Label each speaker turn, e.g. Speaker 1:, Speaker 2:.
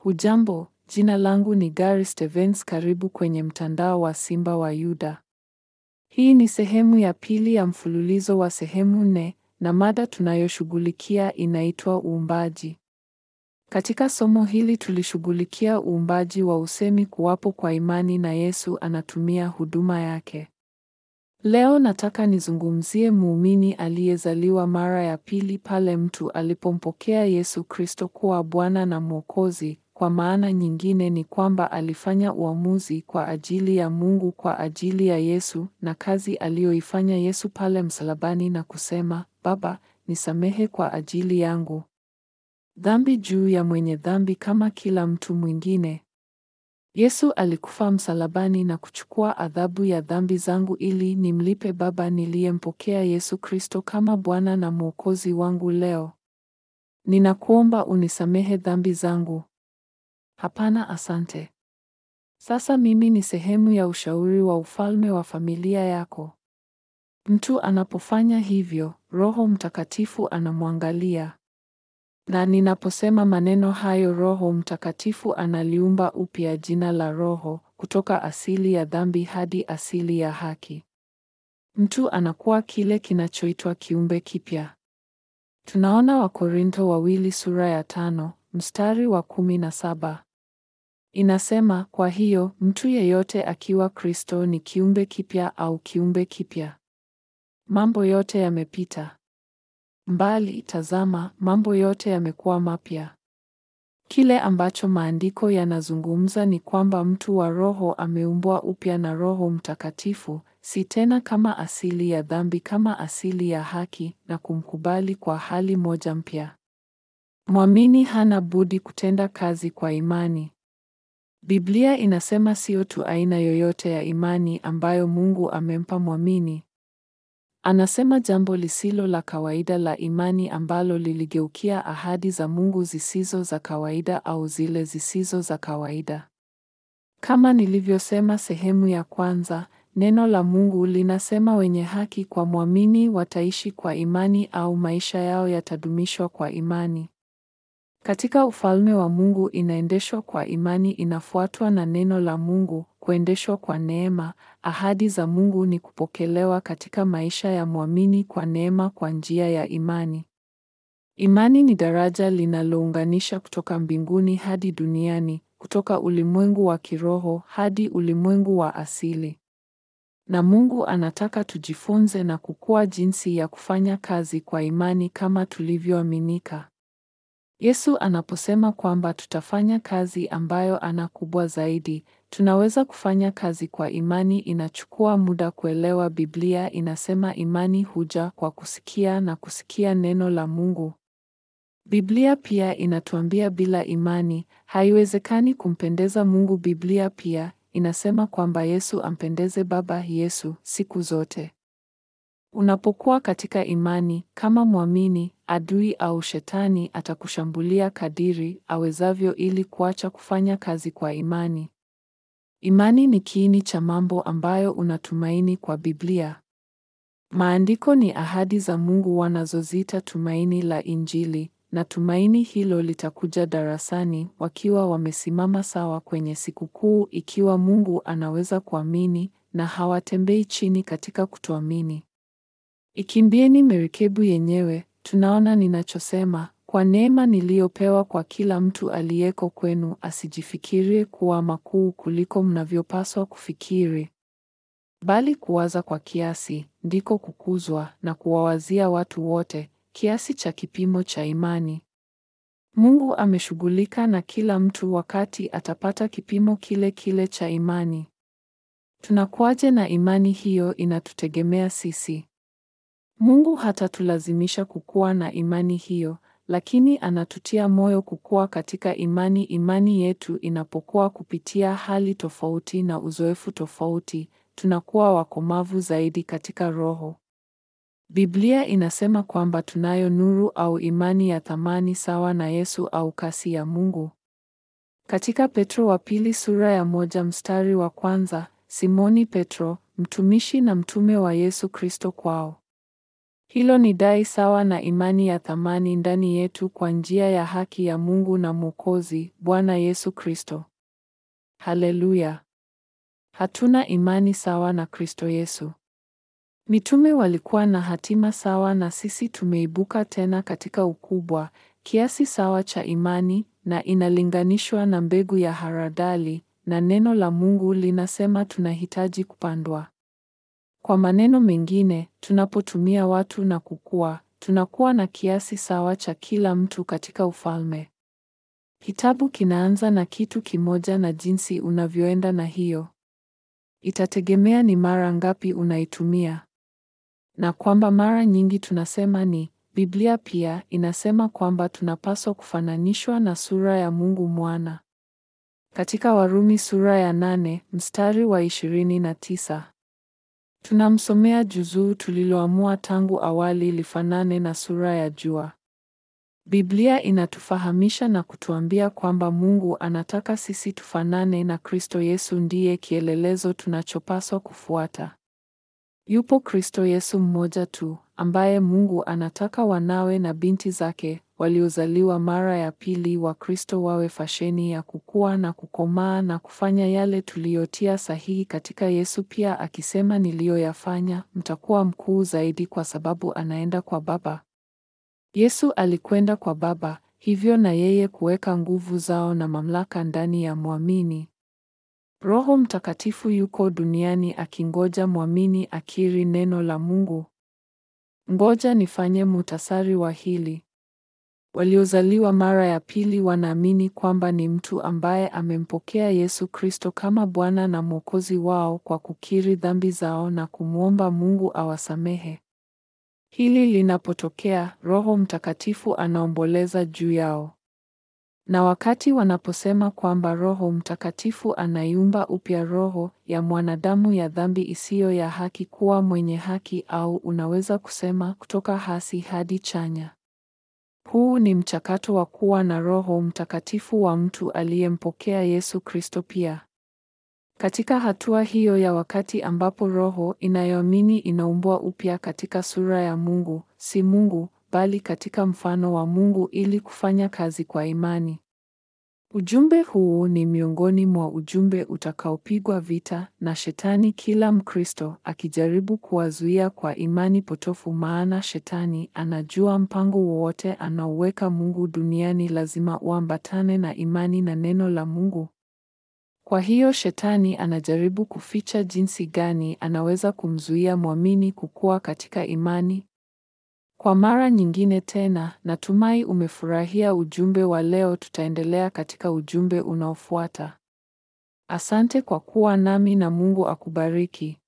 Speaker 1: Hujambo, jina langu ni Gary Stevens. Karibu kwenye mtandao wa Simba wa Yuda. Hii ni sehemu ya pili ya mfululizo wa sehemu nne, na mada tunayoshughulikia inaitwa uumbaji. Katika somo hili tulishughulikia uumbaji wa usemi kuwapo kwa imani na Yesu anatumia huduma yake. Leo nataka nizungumzie muumini aliyezaliwa mara ya pili pale mtu alipompokea Yesu Kristo kuwa Bwana na Mwokozi. Kwa maana nyingine ni kwamba alifanya uamuzi kwa ajili ya Mungu kwa ajili ya Yesu na kazi aliyoifanya Yesu pale msalabani na kusema, Baba, nisamehe kwa ajili yangu. Dhambi juu ya mwenye dhambi kama kila mtu mwingine. Yesu alikufa msalabani na kuchukua adhabu ya dhambi zangu ili nimlipe Baba niliyempokea Yesu Kristo kama Bwana na Mwokozi wangu leo. Ninakuomba unisamehe dhambi zangu. Hapana, asante. Sasa mimi ni sehemu ya ushauri wa ufalme wa familia yako. Mtu anapofanya hivyo, Roho Mtakatifu anamwangalia. Na ninaposema maneno hayo, Roho Mtakatifu analiumba upya jina la Roho kutoka asili ya dhambi hadi asili ya haki. Mtu anakuwa kile kinachoitwa kiumbe kipya. Tunaona Wakorintho wawili sura ya tano mstari wa kumi na saba. Inasema, kwa hiyo mtu yeyote akiwa Kristo ni kiumbe kipya au kiumbe kipya. Mambo yote yamepita mbali, tazama, mambo yote yamekuwa mapya. Kile ambacho maandiko yanazungumza ni kwamba mtu wa Roho ameumbwa upya na Roho Mtakatifu, si tena kama asili ya dhambi, kama asili ya haki, na kumkubali kwa hali moja mpya. Mwamini hana budi kutenda kazi kwa imani. Biblia inasema sio tu aina yoyote ya imani ambayo Mungu amempa mwamini. Anasema jambo lisilo la kawaida la imani ambalo liligeukia ahadi za Mungu zisizo za kawaida au zile zisizo za kawaida. Kama nilivyosema sehemu ya kwanza, neno la Mungu linasema wenye haki kwa mwamini wataishi kwa imani au maisha yao yatadumishwa kwa imani. Katika ufalme wa Mungu inaendeshwa kwa imani, inafuatwa na neno la Mungu, kuendeshwa kwa neema. Ahadi za Mungu ni kupokelewa katika maisha ya mwamini kwa neema kwa njia ya imani. Imani ni daraja linalounganisha kutoka mbinguni hadi duniani, kutoka ulimwengu wa kiroho hadi ulimwengu wa asili. Na Mungu anataka tujifunze na kukua jinsi ya kufanya kazi kwa imani kama tulivyoaminika. Yesu anaposema kwamba tutafanya kazi ambayo ana kubwa zaidi, tunaweza kufanya kazi kwa imani. Inachukua muda kuelewa. Biblia inasema imani huja kwa kusikia na kusikia neno la Mungu. Biblia pia inatuambia bila imani haiwezekani kumpendeza Mungu. Biblia pia inasema kwamba Yesu ampendeze Baba Yesu siku zote. Unapokuwa katika imani kama mwamini, adui au shetani atakushambulia kadiri awezavyo ili kuacha kufanya kazi kwa imani. Imani ni kiini cha mambo ambayo unatumaini kwa Biblia. Maandiko ni ahadi za Mungu wanazoziita tumaini la Injili, na tumaini hilo litakuja darasani wakiwa wamesimama sawa kwenye sikukuu, ikiwa Mungu anaweza kuamini na hawatembei chini katika kutoamini. Ikimbieni merikebu yenyewe. Tunaona ninachosema, kwa neema niliyopewa kwa kila mtu aliyeko kwenu asijifikirie kuwa makuu kuliko mnavyopaswa kufikiri, bali kuwaza kwa kiasi ndiko kukuzwa, na kuwawazia watu wote kiasi cha kipimo cha imani. Mungu ameshughulika na kila mtu wakati atapata kipimo kile kile cha imani. Tunakuwaje na imani hiyo? Inatutegemea sisi. Mungu hatatulazimisha kukua na imani hiyo, lakini anatutia moyo kukua katika imani. Imani yetu inapokuwa kupitia hali tofauti na uzoefu tofauti, tunakuwa wakomavu zaidi katika roho. Biblia inasema kwamba tunayo nuru au imani ya thamani sawa na Yesu au kasi ya Mungu. Katika Petro wa pili sura ya moja mstari wa kwanza, Simoni Petro, mtumishi na mtume wa Yesu Kristo kwao Hilo ni dai sawa na imani ya thamani ndani yetu kwa njia ya haki ya Mungu na Mwokozi, Bwana Yesu Kristo. Haleluya. Hatuna imani sawa na Kristo Yesu. Mitume walikuwa na hatima sawa na sisi tumeibuka tena katika ukubwa, kiasi sawa cha imani na inalinganishwa na mbegu ya haradali na neno la Mungu linasema tunahitaji kupandwa. Kwa maneno mengine, tunapotumia watu na kukua, tunakuwa na kiasi sawa cha kila mtu katika ufalme. Kitabu kinaanza na kitu kimoja na jinsi unavyoenda na hiyo. Itategemea ni mara ngapi unaitumia. Na kwamba mara nyingi tunasema ni, Biblia pia inasema kwamba tunapaswa kufananishwa na sura ya Mungu Mwana. Katika Warumi sura ya nane, mstari wa ishirini na tisa. Tunamsomea juzuu tuliloamua tangu awali lifanane na sura ya jua. Biblia inatufahamisha na kutuambia kwamba Mungu anataka sisi tufanane na Kristo Yesu ndiye kielelezo tunachopaswa kufuata. Yupo Kristo Yesu mmoja tu, ambaye Mungu anataka wanawe na binti zake waliozaliwa mara ya pili wa Kristo wawe fasheni ya kukua na kukomaa na kufanya yale tuliyotia sahihi katika Yesu, pia akisema, niliyoyafanya mtakuwa mkuu zaidi, kwa sababu anaenda kwa Baba. Yesu alikwenda kwa Baba, hivyo na yeye kuweka nguvu zao na mamlaka ndani ya mwamini. Roho Mtakatifu yuko duniani akingoja mwamini akiri neno la Mungu. Ngoja nifanye muhtasari wa hili. Waliozaliwa mara ya pili wanaamini kwamba ni mtu ambaye amempokea Yesu Kristo kama Bwana na Mwokozi wao kwa kukiri dhambi zao na kumwomba Mungu awasamehe. Hili linapotokea, Roho Mtakatifu anaomboleza juu yao. Na wakati wanaposema kwamba Roho Mtakatifu anaiumba upya roho ya mwanadamu ya dhambi isiyo ya haki kuwa mwenye haki, au unaweza kusema kutoka hasi hadi chanya. Huu ni mchakato wa kuwa na Roho Mtakatifu wa mtu aliyempokea Yesu Kristo pia. Katika hatua hiyo ya wakati ambapo roho inayoamini inaumbwa upya katika sura ya Mungu, si Mungu, bali katika mfano wa Mungu ili kufanya kazi kwa imani. Ujumbe huu ni miongoni mwa ujumbe utakaopigwa vita na Shetani kila Mkristo akijaribu kuwazuia kwa imani potofu, maana Shetani anajua mpango wowote anaoweka Mungu duniani lazima uambatane na imani na neno la Mungu. Kwa hiyo Shetani anajaribu kuficha jinsi gani anaweza kumzuia mwamini kukua katika imani. Kwa mara nyingine tena, natumai umefurahia ujumbe wa leo. Tutaendelea katika ujumbe unaofuata. Asante kwa kuwa nami na Mungu akubariki.